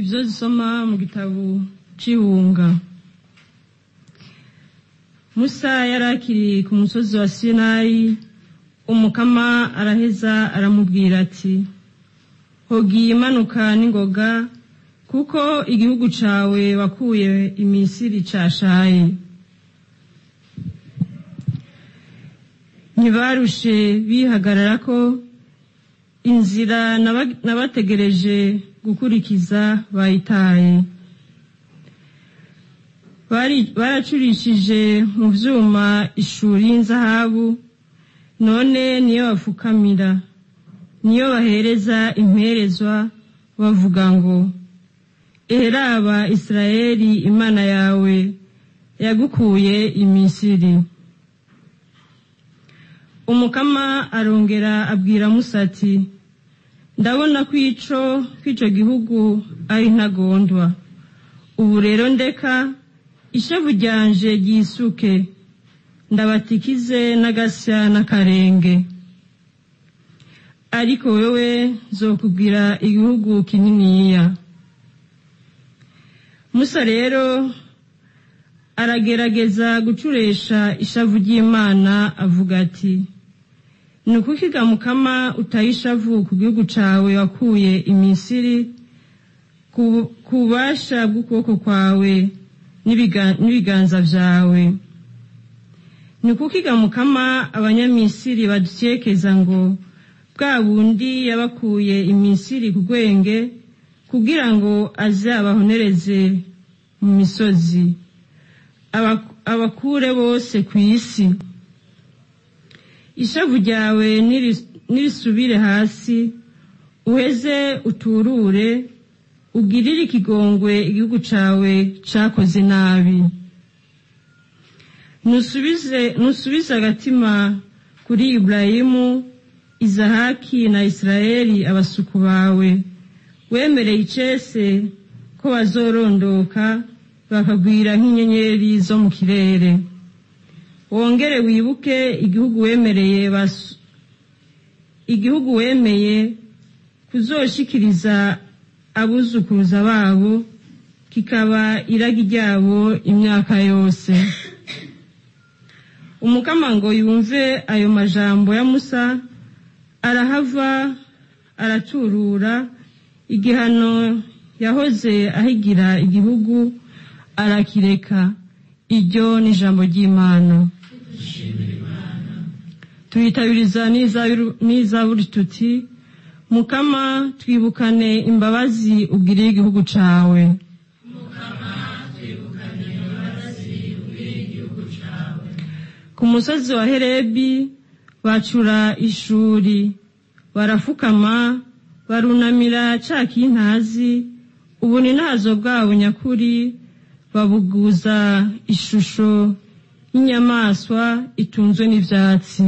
ibyo zisoma mu gitabo cy'ihunga musa yari akiri ku musozi wa sinayi umukama araheza aramubwira ati hogiye imanuka n'ingoga kuko igihugu cyawe wakuye imisiri cashaye ntibarushe bihagarara ko inzira nabategereje gukurikiza bayitaye baracurishije mu byuma ishuri y'inzahabu none niyo bapfukamira niyo bahereza imperezwa bavuga ngo eheraba israeli imana yawe yagukuye imisiri umukama arongera abwira musa ati ndabona ko ico kw'ico gihugu ari ntagondwa ubu rero ndeka ishavu ryanje ryisuke ndabatikize n'agasya n'akarenge ariko wewe nzokubwira igihugu kininiya musa rero aragerageza gucuresha ishavu ry'imana avuga ati ni ukukiga mukama utaye ishavu ku gihugu cawe wakuye imisiri ku bubasha bw'ukuboko kwawe n'ibiganza vyawe ni ukukiga mukama abanyamisiri badukekeza ngo bwa bundi yabakuye imisiri ku rwenge kugira ngo aze abahonereze mu misozi abakure bose ku isi ishavu ryawe nirisubire hasi uheze uturure ugirire ikigongwe igihugu cawe cakoze nabi nusubize agatima kuri iburayimu izahaki na isirayeli abasuku bawe wemereye icese ko bazorondoka bakagwira nk'inyenyeri zo mu kirere wongere wibuke igihugu wemereye igihugu wemeye kuzoshikiriza abuzukuruza babo kikaba iragi ryabo imyaka yose umukama ngo yumve ayo majambo ya musa arahava araturura igihano yahoze ahigira igihugu arakireka iryo ni ijambo ry'imana tuyitabiriza n'izaburi tuti mukama twibukane imbabazi ugiriye igihugu cawe ku musozi wa herebi bacura ishuri barafukama barunamira ca kintazi ubu ni ntazo bwabo nyakuri babuguza ishusho y'inyamaswa itunzwe n'ivyatsi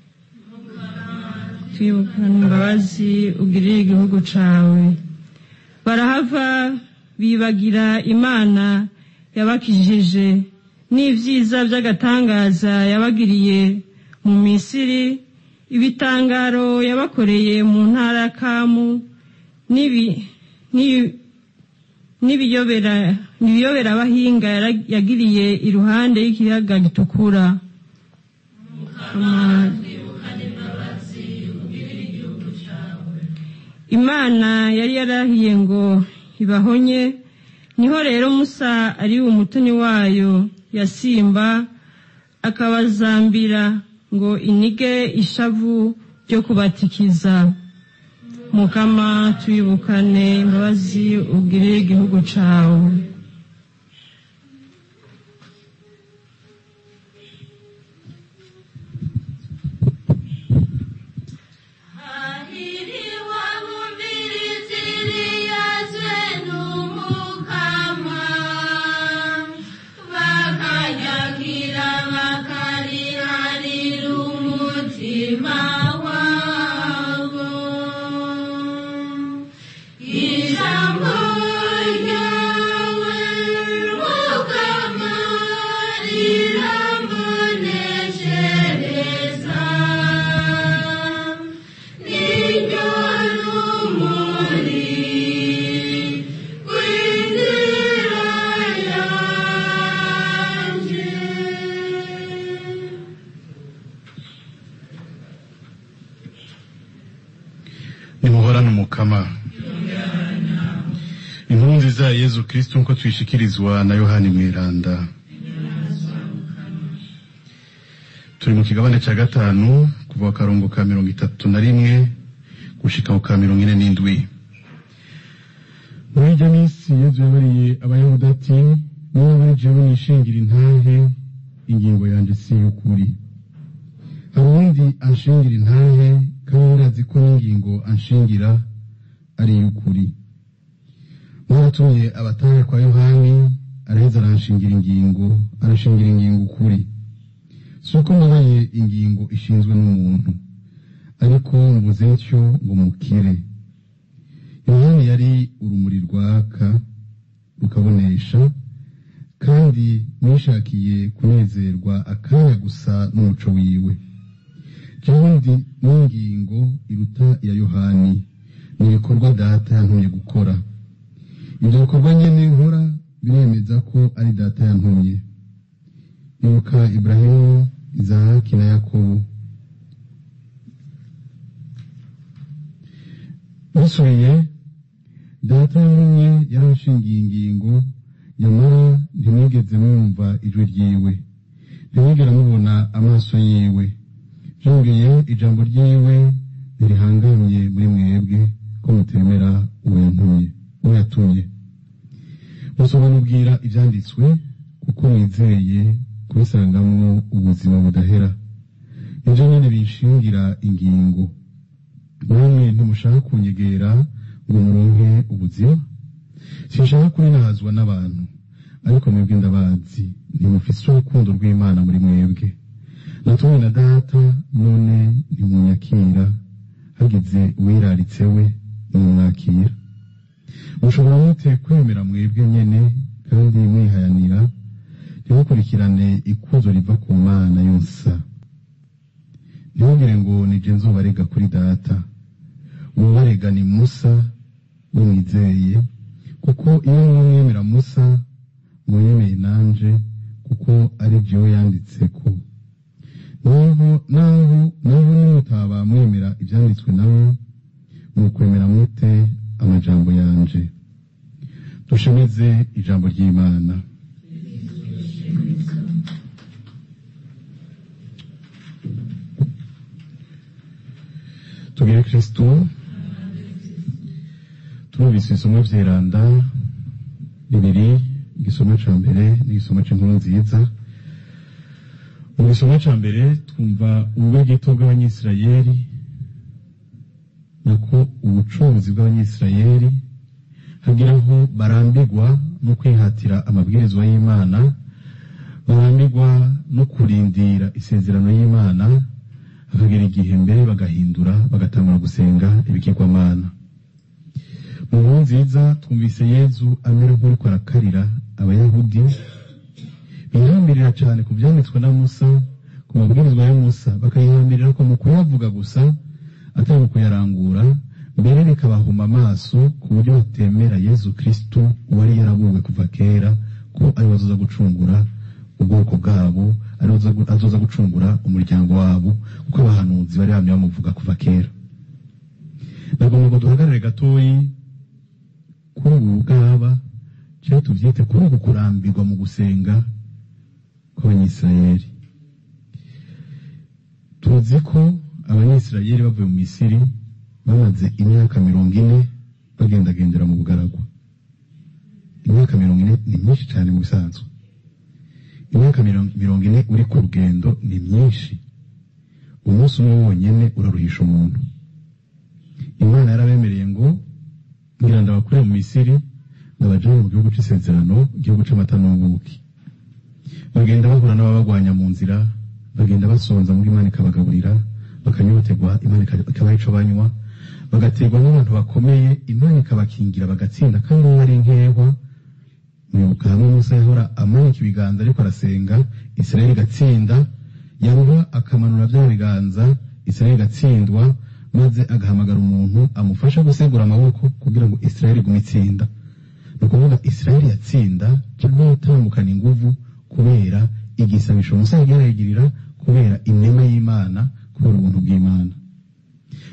twibukana imbabazi ugirira igihugu cawe barahava bibagira imana yabakijije n'ivyiza vy'agatangaza yabagiriye mu misiri ibitangaro yabakoreye mu ntara ya kamu n'ibiyobera abahinga yagiriye iruhande y'ikiyaga gitukura imana yari yarahiye ngo ibahonye niho rero musa ari umutoni wayo yasimba akabazambira ngo inige ishavu ryo kubatikiza mukama tuyibukane imbabazi ugirire igihugu cawe Ijambo ryawe mukama inkuru nziza ya yezu kristo nk'uko tuyishikirizwa na yohani mweranda turi mu kigabane cya gatanu kuva ku karongo ka mirongo itatu na rimwe gushika ku ka mirongo ine n'indwi muri iryo minsi yezu yabariye abayahudi ati niba muri jewe nishingira intahe ingingo yanjye si y'ukuri hari uwundi anshingira intahe kandi azi ko n'ingingo anshingira ari iy'ukuri mwaratumye abatahe kwa yohani araheza aranshingira ingingo arashingira ingingo ukuri si uko nabaye ingingo ishinzwe n'umuntu ariko mvuze ntyo ngo mukire yohani yari urumuri rwaka rukabonesha kandi mwishakiye kunezerwa akanya gusa n'umuco wiwe kandi n'ingingo iruta iya yohani ni ibikorwa data yantumye gukora ibyo bikorwa nyine nkora biremeza ko ari data yantumye ibuka iburahimu izahaki na yakobo bisubiye data yantumye yaranshingiye ingingo nyamara ntimwigeze mwumva ijwi ryiwe ntimwigera mubona amaso yiwe byongeye ijambo ryiwe ntirihangamye muri mwebwe ko mutemera uwo yantumye uwo yatumye musobanubwira ibyanditswe kuko mwizeye kubisangamwo ubuzima budahera nibyo nyine binshingira ingingo namwe ntimushaka kunyegera ngo muronke ubuzima sinshaka kurinahazwa n'abantu ariko mwebwe ndabazi ntimufise urukundo rw'imana muri mwebwe natumwe na data none ntimunyakira hagize uwiraritse we nimumwakira mushobora mute kwemera mwebwe nyene kandi mwihayanira ntimukurikirane ikuzo riva ku mana yonsa ntimugire ngo nije nzobarega kuri data uwubarega ni musa wimwizeye kuko iyo mwemera musa mwemeye nanje kuko ari jewe yanditseko naho naho naho nimutaba mwemera ibyanditswe nawe mukwemera mute amajambo yanje dushemize ijambo ry'imana tugire kristo turumvise isomo vyeranda bibiri igisomo ca mbere n'igisomo c'inkuru nziza mu gisomo ca mbere twumva ubube gito bw'abanyisirayeli nako ubucuruzi bw'abanyisirayeli hagira aho barambirwa no kwihatira amabwirizwa y'imana barambirwa no kurindira isezerano y'imana hakagera igihe mbere bagahindura bagatangura gusenga ibigirwamana mu nkuru nziza twumvise yezu amera nk'uriko arakarira abayahudi bihambirira cyane ku byanditswe na musa ku mabwirizwa ya musa bakayihambirira ko mu kuyavuga gusa atari mu kuyarangura mbere bikabahuma amaso ku buryo batemera yezu kristo uwari yarabuwe kuva kera ko ariwe azoza gucungura ubwoko bwabo ariwe azoza gucungura umuryango wabo kuko abahanuzi bari bamye bamuvuga kuva kera nagomba ngo duhagarare gatoyi kuri ubu bwaba cyangwa tubyite kuri uku kurambirwa mu gusenga kw'abanyisirayeli tuzi ko abanyisirayeli bavuye mu misiri bamaze imyaka mirongo ine bagendagendera mu bugaragwa imyaka mirongo ine ni myinshi cyane mu bisanzwe imyaka mirongo ine uri ku rugendo ni myinshi umunsi umwe wonyine uraruhisha umuntu imana yarabemereye ngo ngira ndabakure mu misiri ndabajane mu gihugu cy'isezerano igihugu cy'amata n'ubuki bagenda bahura n'ababagwanya mu nzira bagenda basonza muri imana ikabagaburira bakanyoterwa imana ikabaha ico banywa bagaterwa n'abantu bakomeye imana ikabakingira bagatsinda kandi uwo ari nkehwa mwibuka hamwe musa yahora amanika ibiganza ariko arasenga isirayeli igatsinda yaba akamanura bya biganza isirayeli igatsindwa maze agahamagara umuntu amufasha gusegura amaboko kugira ngo isirayeli igume itsinda ni ukuvuga isirayeli yatsinda cyangwa yatambukana inguvu kubera igisabisho musa yagiye arayigirira kubera inema y'imana kubera ubuntu bw'imana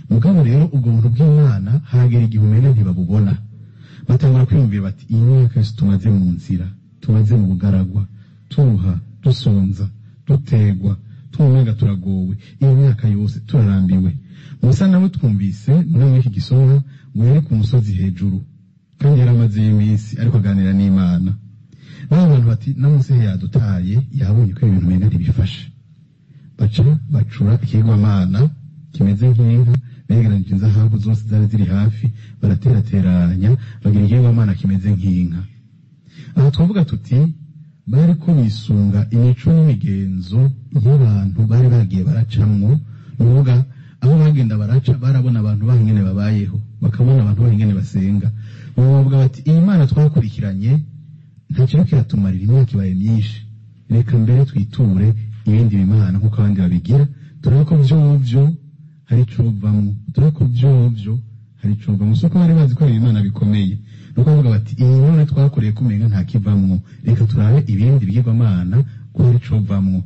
mugabo rero ubwo buntu bw'imana haragera igihe umenya ntibabubona batangura kwiyumvira bati iyi myaka yose tumaze mu nzira tumaze mu bugaragwa tuha dusonza dutegwa twumwenga turagowe iyi myaka yose turarambiwe musa nawe twumvise muri iki gisomwa ngo yari ku musozi hejuru kandi yari amazeyo iminsi ariko aganira n'imana baba bantu bati na mose yadutaye yabonye ko ibintu bimwe ntibifashe baca bacura ikigwamana kimeze nk'inka begeranije inzahabu zose zari ziri hafi baraterateranya bagira ikigwamana kimeze nk'inka aha twavuga tuti bari ko bisunga imico n'imigenzo y'abantu bari bagiye baracamwo ni ukuvuga aho bagenda baraca barabona abantu baho ingene babayeho bakabona abantu baho ingene basenga bavuga bati iyi mana twakurikiranye nta kintu kiratumarira imyaka ibaye myinshi reka mbere twiture ibindi bimana nk'uko abandi babigira turabe ko vyovyo hari icovamwo turabe ko vyovyo hari icovamwo si uko bari bazi ko ari ibimana bikomeye ni uko bavuga bati iyi none twakoreye kumenga nta kivamwo reka turabe ibindi bigirwamana ko hari icovamwo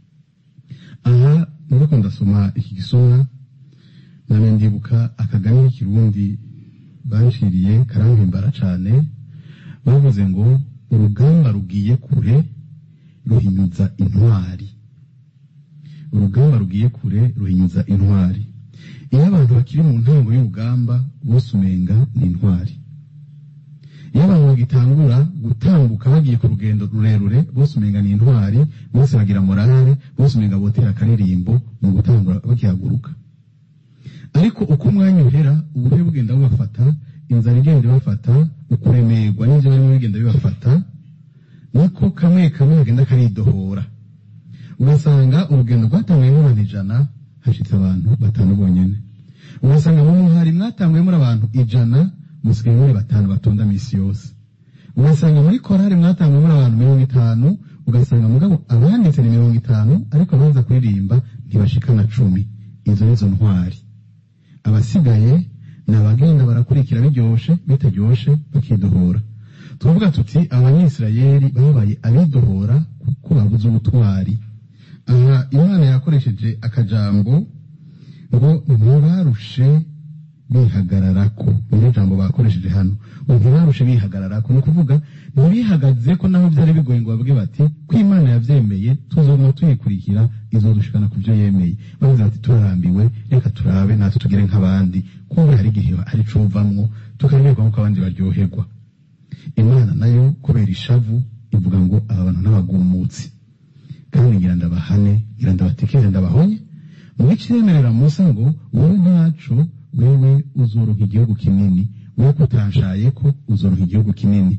aha ndiko ndasoma iki gisomwa nabe ndibuka akagani k'ikirundi banshiriye karampimbara cane bavuze ngo urugamba rugiye kure ruhinyuza intwari urugamba rugiye kure ruhinyuza intwari iyo abantu bakiri mu ntango y'urugamba bose umenga ni intwari iyo abantu bagitangura gutambuka bagiye ku rugendo rurerure bose umenga ni intwari bose bagira morale bose umenga botera akaririmbo mu gutangura bakihaguruka ariko uko umwanya uhera uburyo bugenda bubafata inzara igenda ibafata ukuremerwa n'ibyo barimo bigenda bibafata niko kamwe kamwe kagenda karidohora ugasanga urugendo rwatanguye n'abantu ijana hashitse abantu batanu bonyene ugasanga mu muhari mwatanguye muri abantu ijana musigaye muri batanu batonda misi yose ugasanga muri korari mwatanguye muri abantu mirongo itanu ugasanga mugabo abanditse ni mirongo itanu ariko abaza kuririmba ntibashikana cumi izo nizo ntwari abasigaye ni abagenda barakurikira biryoshe bitaryoshe bakidohora tuvuga tuti abanyisirayeli babaye abidohora kuko babuze ubutwari aha imana yakoresheje akajambo ngo ntibarushe bihagararako niryo jambo bakoresheje hano ngo ntibarushe bihagararako ni ukuvuga ntibihagaze ko naho byari bigoye ngo bavuge bati ko imana yabyemeye tuzoguma tuyikurikira izodushikana ku byo yemeye bavuze bati turarambiwe reka turabe natwe tugere nk'abandi kumbe hari igihe hari cumvamwo tukaryoherwa nk'uko abandi baryoherwa imana nayo kubera ishavu ivuga ngo aba bantu n'abagumutsi kandi ngira ndabahane ngira ndabatikeze ndabahonye muri kiremerera musa ngo wowe ntaco wewe uzoronka igihugu kinini wowe kutanshaye ko uzoronka igihugu kinini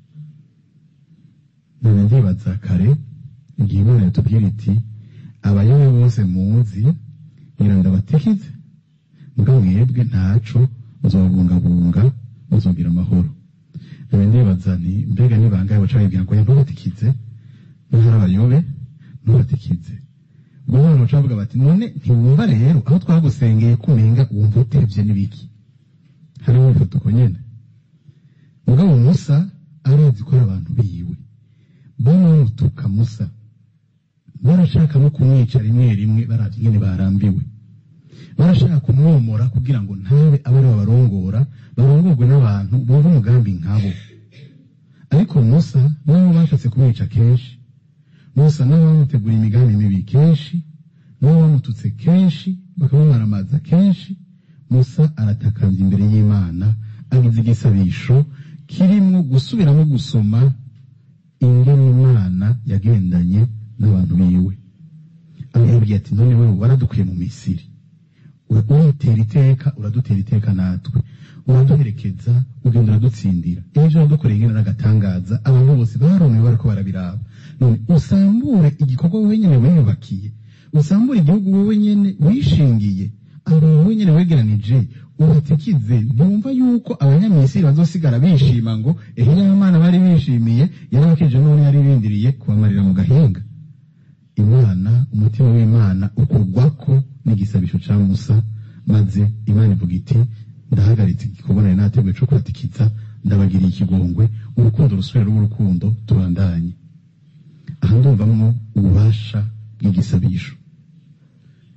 none ndibaza kare igihe imana yatubwira iti abayobe bose muzi ngira ndabatikize mbwa mwebwe ntaco muzobungabunga muzogira amahoro none ndibaza nti mbega ni bangahe baca babibwira ngo ntubatikize ntihari abayobe ntubatikize ubwo abantu baca bavuga bati none ntiwumva rero aho twagusengeye kumenga wumva utevye n'ibiki hariho ifoto uko nyene mugabo musa arazi ko ari abantu biwe bamwe bamutuka musa barashaka no kumwica rimwe rimwe baravye ingene barambiwe barashaka kumwomora kugira ngo ntabe abe ari babarongora barongorwe n'abantu bumva umugambi nkabo ariko musa nabo bashatse kumwica kenshi musa nabo bamutegura imigambi mibi kenshi nabo bamututse kenshi bakamumaramaza kenshi musa aratakambye imbere y'imana agize igisabisho kirimwo gusubiramo gusoma ingene imana yagendanye n'abantu biwe amubwiye ati none wewe waradukuye mu misiri uratera iteka uradutera iteka natwe uraduherekeza ugenda uradutsindira ejo uradukoreye ingene n'agatangaza abantu bose barumiwe bariko barabiraba none usambure igikorwa wowe nyene wiyubakiye usambure igihugu wowe nyene wishingiye abantu wowe nyene wegeranije ubatikize ntiwumva yuko abanyamisiri bazosigara bishima ngo ehe y'amana bari bishimiye yarabakije none yari bindiriye kubamarira mu gahinga imana umutima w'imana ukurwako n'igisabisho ca musa maze imana ivuga iti ndahagaritse igikorwa nari nateguye co kubatikiza ndabagiriye ikigongwe urukundo rusubira rw'urukundo tubandanye aha ndumvamwo ububasha bw'igisabisho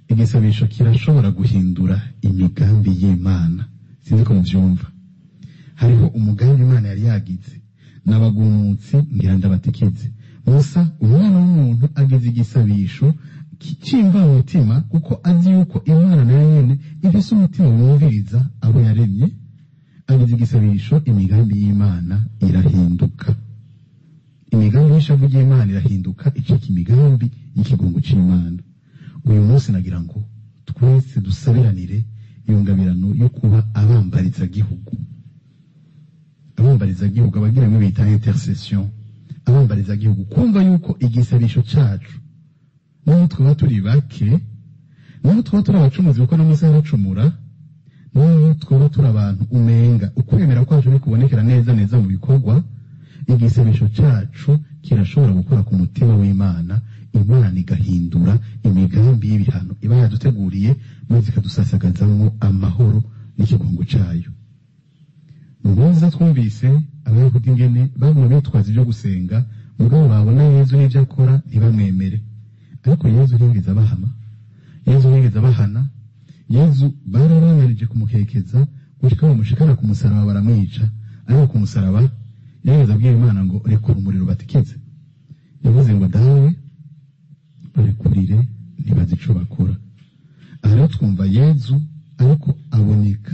igisabisho kirashobora guhindura imigambi y'imana sinzi ko mubyumva hariho umugambi imana yari yagize n'abagumutsi ngira ndabatikize musa umwana w'umuntu agize igisabisho cyimva mu mutima kuko azi yuko imana nayo nyene ifise umutima wumviriza abo yaremye agize igisabisho imigambi y'imana irahinduka imigambi y'ishavu ry'imana irahinduka icika imigambi y'ikigongo c'imana uyu munsi nagira ngo twese dusabiranire iyo ngabirano yo kuba abambarizagihugu abambarizagihugu abagira bimwe bita intercession abambarizagihugu kumva yuko igisabisho cacu naho twaba turi bake naho twaba turi abacumuzi kuko n'amasaha aracumura naho twaba turi abantu umenga ukwemera kwacu kubonekera neza neza mu bikorwa igisabisho cacu kirashobora gukora ku mutima w'imana imana igahindura imigambi y'ibihano iba yaduteguriye maze ikadusasagazamo amahoro n'ikigongo cayo mubuza twumvise abayahudi ingene baguma bitwaza ibyo gusenga mugabo babona yezu n'ibyo akora ntibamwemere ariko yezu ntiyigeze abahama yezu ntiyigeze abahana yezu barabanarije kumukekeza gushika bamushikana ku musaraba baramwica ariko ku musaraba yigeze abwira imana ngo rekura umuriro batikize yavuze ngo dawe barekurire ntibazi ico bakora aha rero twumva yezu ariko aboneka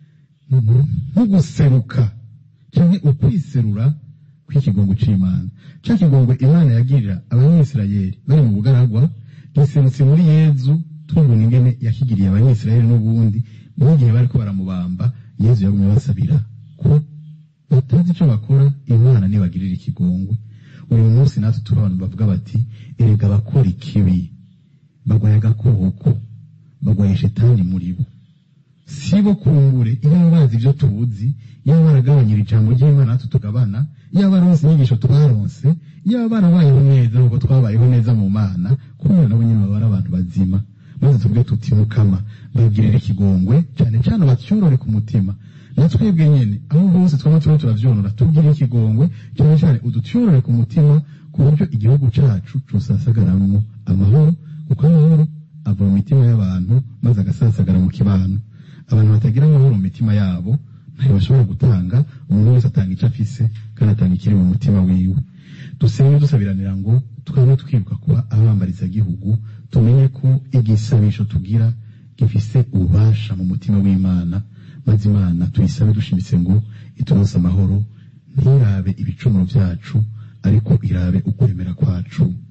nko guseruka canke ukwiserura kw'ikigongo c'imana ca kigongo imana yagirira abanyisirayeli bari mu bugaragwa giserutse muri yezu tubona ingene yakigiriye abanyisirayeli n'ubundi mu gihe bariko baramubamba yezu yagumye basabira ko batazi ico bakora imana nibagirira ikigongwe uyu munsi natwe turi abantu bavuga bati erega abakora ikibi bagwaye agakoko bagwaye shetani muri bo si bo kumbure iyo bazi ibyo tubuzi iyo baragabanyira ijambo ry'imana natwe tugabana iyo baronse inyigisho twaronse iyo barabayeho neza nk'uko twabayeho neza mu mana kubera nabo nyine baba ari abantu bazima maze tuvuge tuti mukama bagirira ikigongwe cyane cyane batyorore ku mutima na twebwe nyene aho hose twaba turimo turavyonora tubwire ikigongwe cyane cyane udutyorore ku mutima ku buryo igihugu cacu cosasagaramwo amahoro kuko amahoro ava mu mitima y'abantu maze agasasagara mu kibano abantu batagira amahoro mu mitima yabo ntayo bashobora gutanga umuntu wese atanga icyo afise kandi atanga ikiri mu mutima wiwe dusenge dusabiranira ngo twabe twibuka kuba abambarizagihugu tumenye ko igisabisho tugira gifise ububasha mu mutima w'imana maze imana tuyisabe dushimitse ngo ituronse amahoro ntirabe ibicumuro byacu ariko irabe ukwemera kwacu